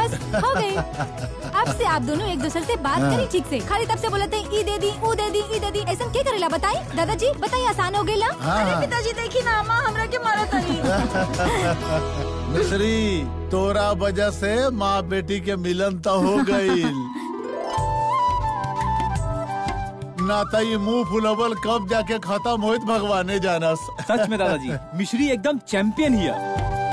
बस हो गई अब से आप दोनों एक दूसरे से बात करी ठीक से खाली तब से बोलते हैं ई दे दी ऊ दे दी ई दे दी ऐसा क्या करेला बताई दादाजी बताइए आसान हो गई ला हाँ हाँ पिताजी देखी ना अम्मा हमरा के मारा तनी मिश्री तोरा वजह से माँ बेटी के मिलन तो हो गई ना तो ये मुंह फुलवल कब जाके खत्म होइत भगवाने जानस सच में दादाजी मिश्री एकदम चैंपियन ही है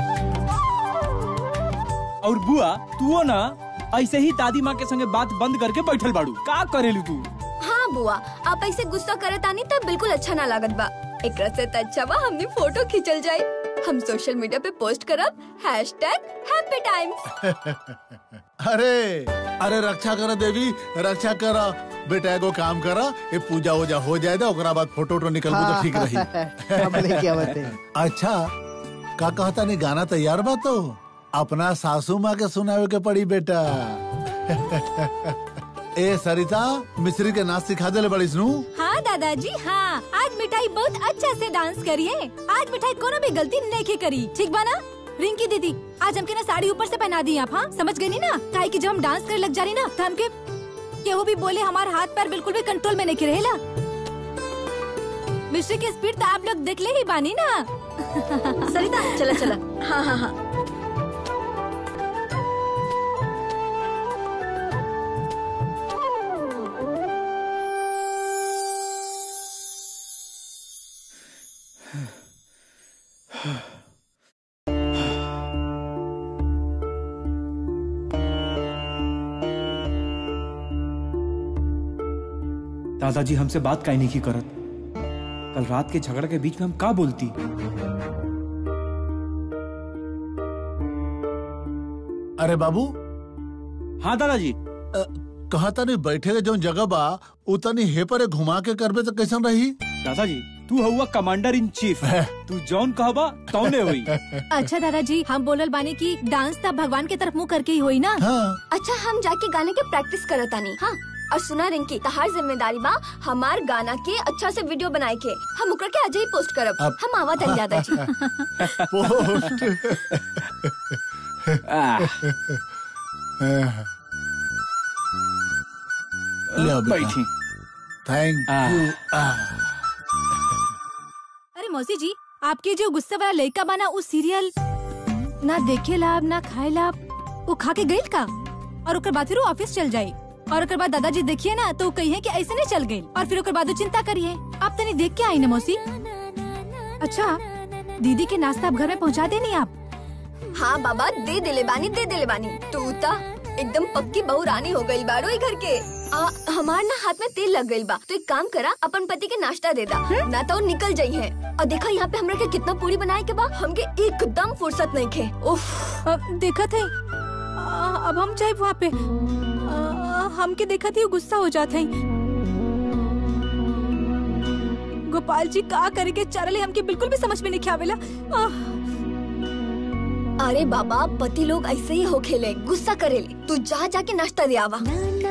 और बुआ तू ना ऐसे ही दादी माँ के संगे बात बंद करके बैठल बाड़ू का करेलू तू हाँ बुआ आप ऐसे गुस्सा करे तानी तब बिल्कुल अच्छा ना लागत बा एक से त अच्छा बा हमने फोटो खींचल जाए हम सोशल मीडिया पे पोस्ट करब हैशटैग हैप्पी टाइम्स अरे अरे रक्षा करा देवी रक्षा करा बेटा एगो काम करा ये पूजा वूजा हो जाए तो ओकरा बाद फोटो वोटो निकल तो ठीक रही क्या बोले क्या बात है अच्छा का कहता नहीं गाना तैयार बा तो अपना सासू माँ के सुनावे के पड़ी बेटा ए सरिता मिश्री के नाच सिखा दे बड़ी सुनू हाँ दादाजी हाँ आज मिठाई बहुत अच्छा से डांस करिए आज मिठाई कोनो भी गलती नहीं करी ठीक बा ना रिंकी दीदी आज हमके ना साड़ी ऊपर से पहना दी आप हाँ समझ गई नी ना काहे कि जब हम डांस करे लग जा रही ना तो हमके केहू भी बोले हमारे हाथ पैर बिल्कुल भी कंट्रोल में नहीं रहेला मिश्री की स्पीड तो आप लोग देख ले ही बानी ना सरिता चला चला हाँ हाँ हाँ दादाजी हमसे बात काहे नहीं की करत कल रात के झगड़ा के बीच में हम का बोलती अरे बाबू हाँ दादाजी कहता नहीं बैठे के जो जगह बा उतनी हे पर घुमा के करबे तो कैसन रही दादाजी तू हुआ कमांडर इन चीफ तू जौन कहबा तौने हुई अच्छा दादाजी हम बोलल बानी की डांस तब भगवान के तरफ मुंह करके ही होई ना हाँ अच्छा हम जाके गाने के प्रैक्टिस करतानी हाँ और सुना रिंकी तहार जिम्मेदारी बा हमार गाना के अच्छा से वीडियो बनाए के हम ओकरा के आज ही पोस्ट करब अब- हम आवा तनी दादाजी पोस्ट आह, ले आओ बेटा। बैठी थैंक आह। यू अरे मौसी जी आपके जो गुस्सा वाला लड़का बना उस सीरियल ना देखे लाभ ना खाए लाभ वो खा के गईल का और ओकर बाद फिर वो ऑफिस चल जाये और ओकर बाद दादाजी देखिए ना तो कहिए कि ऐसे नहीं चल गई और फिर ओकर बाद वो चिंता करिए आप तनी देख के आई ना मौसी अच्छा दीदी के नाश्ता आप घर में पहुंचा देनी आप हाँ बाबा दे दिले बानी दे दिले बानी तू ता एकदम पक्की बहू रानी हो गई बाड़ो ई घर के आ, हमार ना हाथ में तेल लग गई बा तो एक काम करा अपन पति के नाश्ता दे दा ना तो वो निकल जाई है और देखा यहाँ पे हमरा के कितना पूरी बनाए के बा हमके एकदम फुर्सत नहीं खे उफ अ, देखा थे अ, अब हम जाए वहाँ पे अ, हमके देखा थी वो गुस्सा हो जाते हैं गोपाल जी का करे के चरले हमके बिल्कुल भी समझ में नहीं आवेला आह, अरे बाबा पति लोग ऐसे ही हो खेले गुस्सा करेले तू जा जाके नाश्ता दे आवा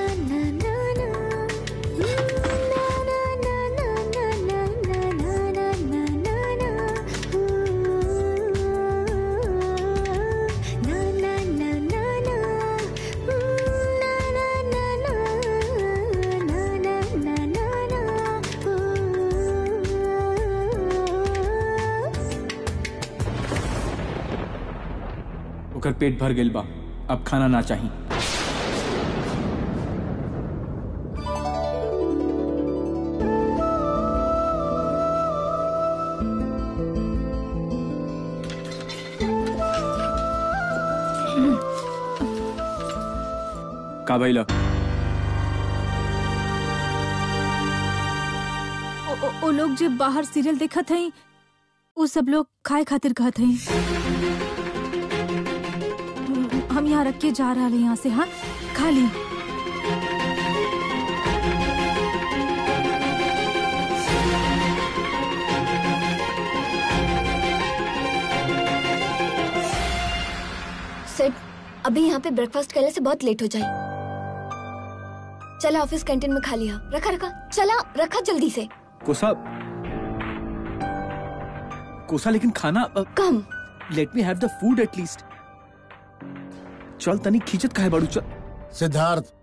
ओकर पेट भर गेल बा अब खाना ना चाही का भइल ओ, ओ, ओ लोग जो बाहर सीरियल देखत हैं वो सब लोग खाए खातिर कहत हैं हम यहाँ रख के जा रहा है यहाँ से हाँ खा ली सेठ अभी यहाँ पे ब्रेकफास्ट करने से बहुत लेट हो जाए चला ऑफिस कैंटीन में खा लिया रखा रखा चला रखा जल्दी से कोसा कोसा लेकिन खाना कम let me have the food at least चल तनी खींचत काहे बाड़ू चल सिद्धार्थ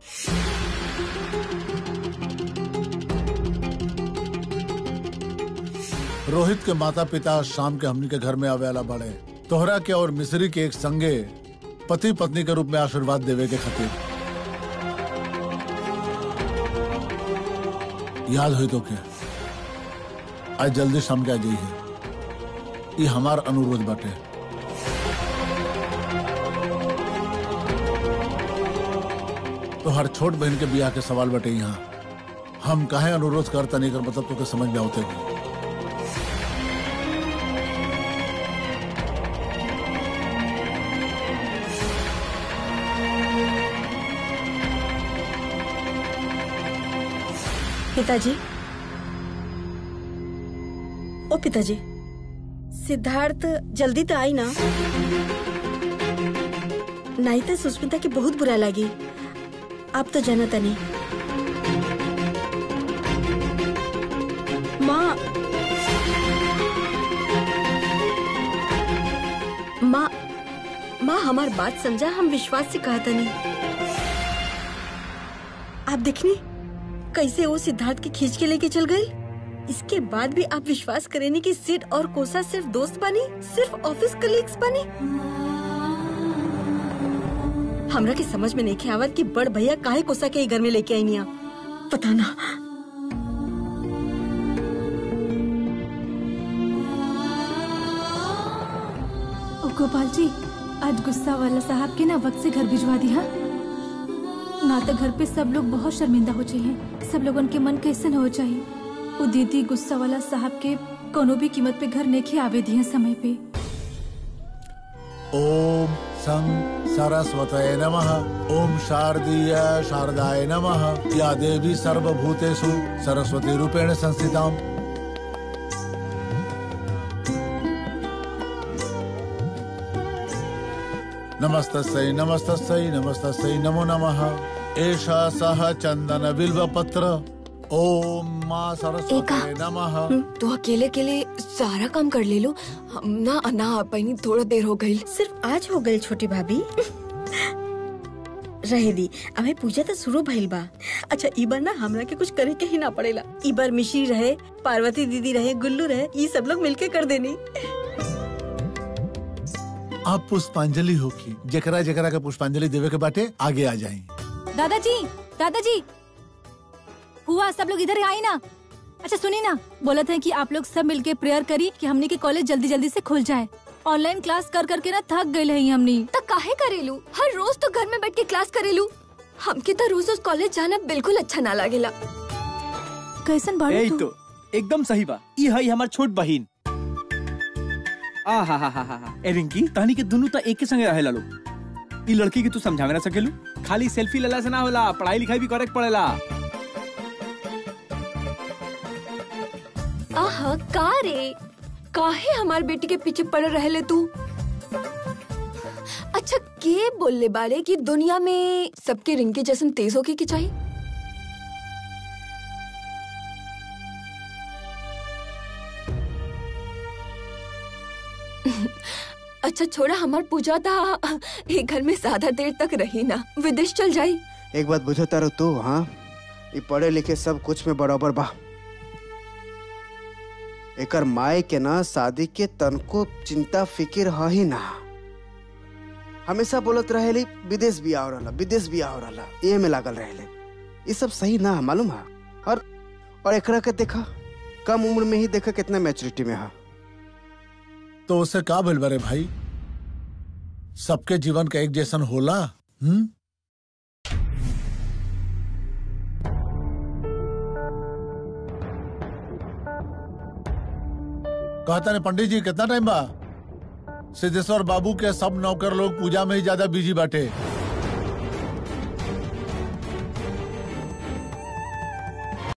रोहित के माता पिता शाम के हमनी के घर में आवेला बड़े तोहरा के और मिस्री के एक संगे पति पत्नी के रूप में आशीर्वाद देवे के खातिर याद हुई तो के आज जल्दी शाम के आ जाइए ये हमार अनुरोध बाटे तो हर छोट बहन के बियाह के सवाल बटे यहाँ हम काहे अनुरोध करता नहीं कर मतलब तो के समझ में आवते भी पिताजी ओ पिताजी सिद्धार्थ जल्दी तो आई ना नहीं तो सुष्मिता की बहुत बुरा लगी आप तो जानता नहीं माँ माँ माँ हमार बात समझा हम विश्वास से कहता नहीं आप देखनी कैसे वो सिद्धार्थ के खींच के लेके चल गई इसके बाद भी आप विश्वास करेंगे कि सिड और कोसा सिर्फ दोस्त बनी सिर्फ ऑफिस कलीग्स बनी हमरा के समझ में नहीं आवत कि बड़ भैया काहे कोसा के ही घर में लेके आई निया पता ना ओ गोपाल जी आज गुस्सा वाला साहब के ना वक्त से घर भिजवा दिया ना तो घर पे सब लोग बहुत शर्मिंदा हो चाहिए सब लोगन के मन कैसन हो चाहिए वो दीदी गुस्सा वाला साहब के कोनो भी कीमत पे घर नेखे आवे दिए समय पे ओम सं सरस्वतये नमः ओम शारदीय शारदाय नमः या देवी सर्वभूतेषु सरस्वती रूपेण संस्थिताम् नमस्तस्यै नमस्तस्यै नमस्तस्यै नमो नमः एषा सह चन्दन बिल्वपत्र ओम माँ सरस्वती नमः तू अकेले अकेले सारा काम कर ले लो हम ना ना अपनी थोड़ा देर हो गई सिर्फ आज हो गई छोटी भाभी रहे दी अबे पूजा तो शुरू भइल बा अच्छा ई बार ना हमरा के कुछ करे के ही ना पड़ेला ई बार मिश्री रहे पार्वती दीदी रहे गुल्लू रहे ये सब लोग मिलके कर देनी आप पुष्पांजलि होगी जकरा जकरा के पुष्पांजलि देवे के बाटे आगे आ जाई दादाजी दादाजी हुआ सब लोग इधर आई ना अच्छा सुनी ना बोला था कि आप लोग सब मिलके प्रेयर करी कि हमनी के कॉलेज जल्दी जल्दी से खुल जाए ऑनलाइन क्लास कर करके ना थक गए है हमनी तो काहे करेलू हर रोज तो घर में बैठ के क्लास करेलू हमके तो रोज रोज कॉलेज जाना बिल्कुल अच्छा ना लागेला कैसन बाड़ू यही तू तो एकदम सही बा ई हई हमार छोट बहिन आ हा हा हा हा हा ए रिंकी तहनी के दुनू त एके संगे रहेला लो ई लड़की के तू समझावे ना सकेलू खाली सेल्फी लेला से ना होला पढ़ाई लिखाई भी करे के पड़ेला आहा का रे काहे हमार बेटी के पीछे पड़ रहले तू अच्छा के बोलले बारे कि दुनिया में सबके रिंग के जैसन तेज होके की चाहिए अच्छा छोड़ा हमार पूजा था एक घर में ज्यादा देर तक रही ना विदेश चल जाई एक बात बुझो तारो तू हाँ ये पढ़े लिखे सब कुछ में बराबर बा एकर माए के ना शादी के तनको चिंता फिकिर ह ही ना हमेशा बोलत रहेली विदेश भी आओ रहला विदेश भी आओ रहला ये में लागल रहेले ये सब सही ना है, मालूम है और और एकरा के देखा कम उम्र में ही देखा कितना मैच्योरिटी में है तो उसे का भइल बरे भाई सबके जीवन का एक जैसन होला हम्म कहता ने पंडित जी कितना टाइम बा सिद्धेश्वर बाबू के सब नौकर लोग पूजा में ही ज्यादा बिजी बाटे